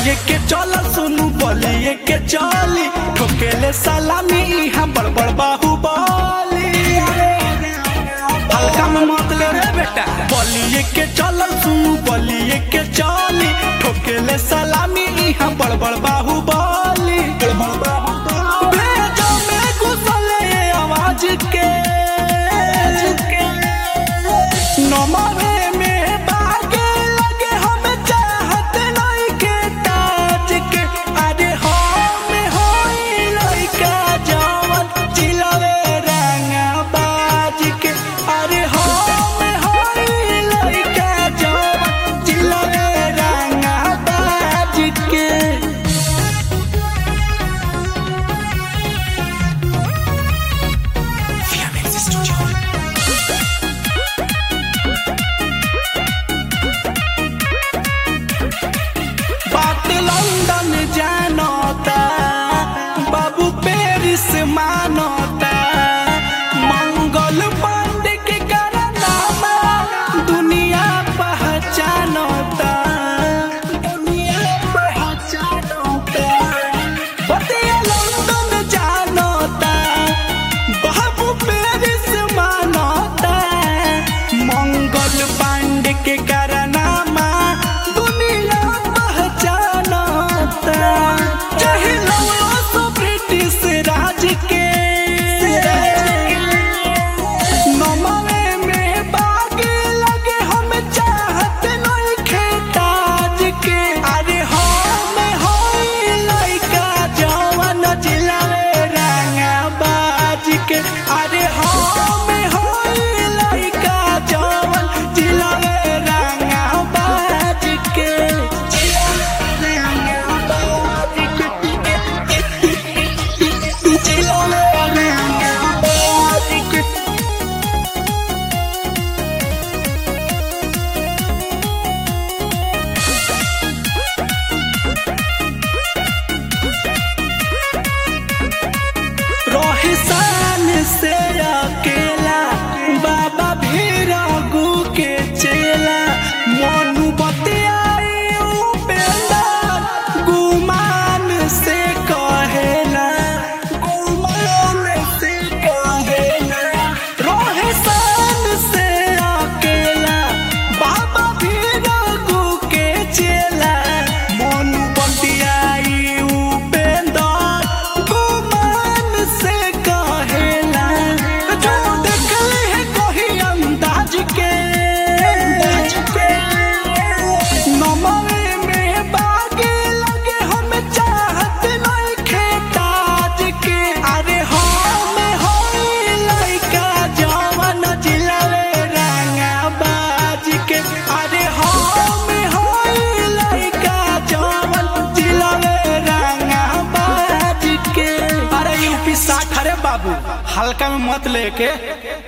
बलिए के चल सुनु बलिए के चली ठोकेले सलामी इहाँ बड़ बड़ बाहुबली हल्का में मत ले रे बेटा बलिए के चल सुनु बलिए के चली ठोकेले सलामी इहाँ बड़ बड़ बाहुबली भेजो में घुसले आवाज के नमरे में बागे लगे हम चाहत नहीं के ताज के अरे हम होई लइका जवन चिलवे रंगा बाज के अरे हम होई लइका जवन चिलवे रंगा बाज के बात लंदन जानता बाबू पेरिस मानता मंगल पांडे के कारनामा दुनिया पहचानता दुनिया पहचानता बतिया लंदन जानता बाबू पेरिस मानता मंगल पांडे के कारनामा दुनिया पहचानता चाहे लौला सो ब्रिटिश राज के नमवे में बागे लगे हम चाहत नहीं खेताज के अरे हम होई लइका जवन जिलावे रंगा बाज के अरे हम होई लइका जवन जिलावे रंगा बाज के रंगा बाज के जिलावे रंगा बाज के रोहिसान से अकेला बाबा भीरगु के चेला मोनू बतियाई उपेंदर गुमान से कहेला गुमान से कहेला रोहिसान से अकेला बाबा भीरगु के चेला मोनू बतियाई उपेंदर गुमान से कहेला जो देखले है कोई अंदाज के नमवे में बागे लगे हम चाहत नहीं खेताज के अरे हम होई लइका जवन जिलावे रंगा बाज के अरे हम होई लइका जवन जिलावे रंगा बाज के अरे यूपी साठ अरे बाबू हल्का में मत लेके